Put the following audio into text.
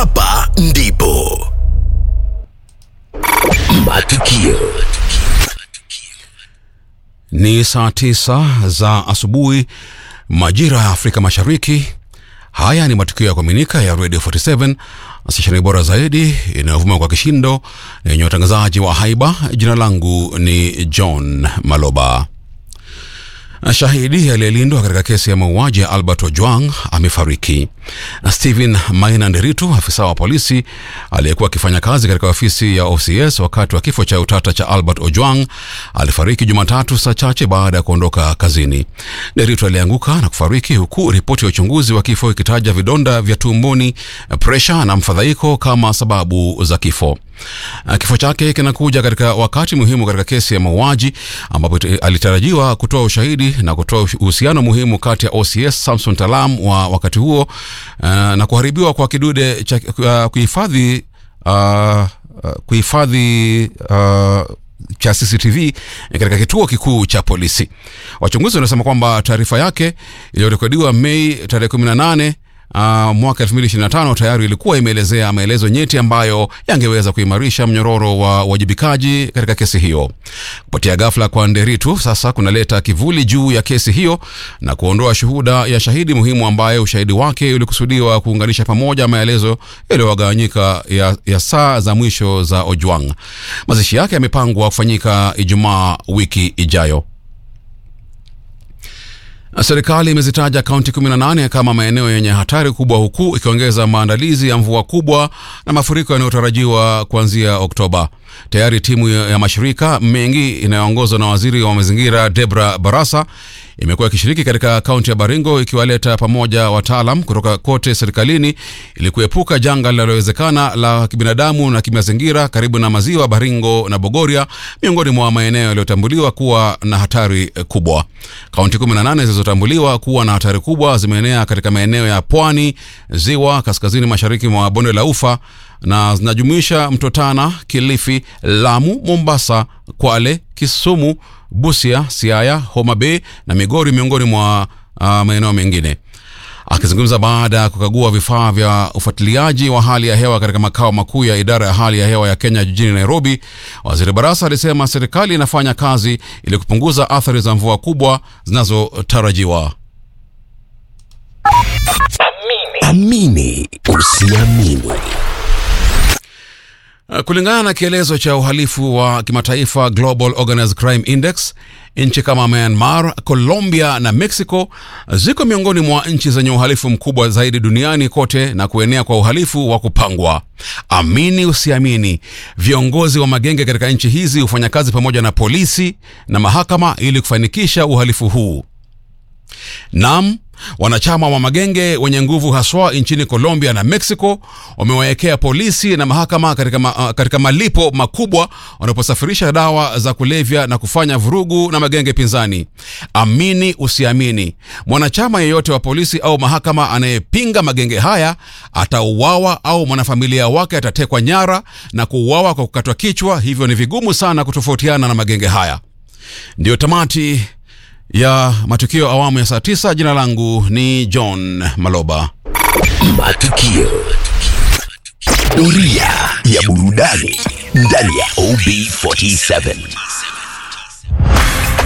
hapa ndipo matukio Ni saa tisa za asubuhi majira ya Afrika Mashariki. Haya ni matukio ya kuaminika ya Radio 47 stesheni bora zaidi inayovuma kwa kishindo na yenye watangazaji wa haiba. Jina langu ni John Maloba. Shahidi aliyelindwa katika kesi ya mauaji ya Albert Ojwang amefariki. Stephen Maina Nderitu, afisa wa polisi aliyekuwa akifanya kazi katika ofisi ya OCS wakati wa kifo cha utata cha Albert Ojwang, alifariki Jumatatu saa chache baada ya kuondoka kazini. Nderitu alianguka na kufariki huku ripoti ya uchunguzi wa kifo ikitaja vidonda vya tumboni, presha na mfadhaiko kama sababu za kifo. Kifo chake kinakuja katika wakati muhimu katika kesi ya mauaji ambapo alitarajiwa kutoa ushahidi na kutoa uhusiano muhimu kati ya OCS Samson Talam wa wakati huo uh, na kuharibiwa kwa kidude cha uh, kuhifadhi uh, uh, kuhifadhi uh, cha CCTV katika kituo kikuu cha polisi. Wachunguzi wanasema kwamba taarifa yake iliyorekodiwa Mei tarehe 18 Uh, mwaka 2025 tayari ilikuwa imeelezea maelezo nyeti ambayo yangeweza kuimarisha mnyororo wa uwajibikaji katika kesi hiyo. Kupatia ghafla kwa Nderitu sasa kunaleta kivuli juu ya kesi hiyo na kuondoa shuhuda ya shahidi muhimu ambaye ushahidi wake ulikusudiwa kuunganisha pamoja maelezo yaliyogawanyika ya, ya saa za mwisho za Ojwang. Mazishi yake yamepangwa kufanyika Ijumaa wiki ijayo. Serikali imezitaja kaunti 18 kama maeneo yenye hatari kubwa huku ikiongeza maandalizi ya mvua kubwa na mafuriko yanayotarajiwa kuanzia Oktoba. Tayari timu ya mashirika mengi inayoongozwa na waziri wa mazingira Debra Barasa imekuwa ikishiriki katika kaunti ya Baringo ikiwaleta pamoja wataalam kutoka kote serikalini ili kuepuka janga linalowezekana la kibinadamu na kimazingira karibu na maziwa Baringo na Bogoria, miongoni mwa maeneo yaliyotambuliwa kuwa na hatari kubwa. Kaunti 18 zilizotambuliwa kuwa na hatari kubwa zimeenea katika maeneo ya pwani, ziwa, kaskazini mashariki mwa bonde la Ufa na zinajumuisha Mto Tana, Kilifi, Lamu, Mombasa, Kwale, Kisumu, Busia, Siaya, Homa Bay na Migori miongoni mwa uh, maeneo mengine. Akizungumza baada ya kukagua vifaa vya ufuatiliaji wa hali ya hewa katika makao makuu ya idara ya hali ya hewa ya Kenya jijini Nairobi, Waziri Barasa alisema serikali inafanya kazi ili kupunguza athari za mvua kubwa zinazotarajiwa. amini usiamini Kulingana na kielezo cha uhalifu wa kimataifa Global Organized Crime Index, nchi kama Myanmar, Colombia na Mexico ziko miongoni mwa nchi zenye uhalifu mkubwa zaidi duniani kote na kuenea kwa uhalifu wa kupangwa. Amini usiamini, viongozi wa magenge katika nchi hizi hufanya kazi pamoja na polisi na mahakama ili kufanikisha uhalifu huu. Naam, wanachama wa magenge wenye nguvu haswa nchini Colombia na Mexico wamewawekea polisi na mahakama katika, ma, uh, katika malipo makubwa wanaposafirisha dawa za kulevya na kufanya vurugu na magenge pinzani. Amini usiamini, mwanachama yeyote wa polisi au mahakama anayepinga magenge haya atauawa au mwanafamilia wake atatekwa nyara na kuuawa kwa kukatwa kichwa. Hivyo ni vigumu sana kutofautiana na magenge haya. Ndiyo tamati ya matukio awamu ya saa tisa. Jina langu ni John Maloba. matukio doria ya burudani ndani ya OB47